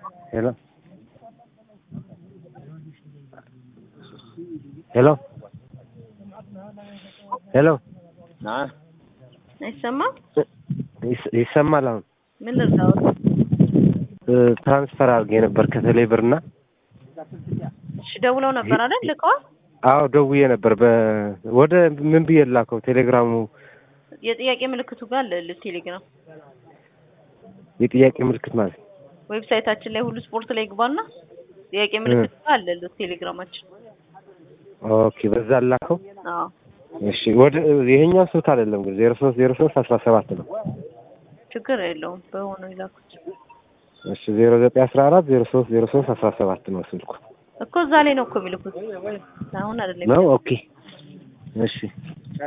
ሄሎ ሄሎ ሄሎ አይሰማም? ይስ- ይሰማል አሁን ምን ልርዳዎት? እ፣ ትራንስፈር አድርጌ ነበር ከቴሌ ብር እና እሺ ደውለው ነበር አይደል? ልከዋል። አዎ ደውዬ ነበር በ ወደ ምን ብዬ ላከው ቴሌግራሙ የጥያቄ ምልክቱ ጋር አለ ቴሌግራም የጥያቄ ምልክት ማለት ነው። ዌብሳይታችን ላይ ሁሉ ስፖርት ላይ ግባና ጥያቄ ምልክቱ ጋር አለ ቴሌግራማችን። ኦኬ በዛ ላከው አዎ እሺ ወደ ይሄኛው ስልክ አይደለም ግን ዜሮ ሶስት ዜሮ ሶስት አስራ ሰባት ነው ችግር የለውም በሆነው ይላኩት እሺ ዜሮ ዘጠኝ አስራ አራት ዜሮ ሶስት ዜሮ ሶስት አስራ ሰባት ነው ስልኩ እኮ እዛ ላይ ነው እኮ የሚልኩት አሁን አይደለም ነው ኦኬ እሺ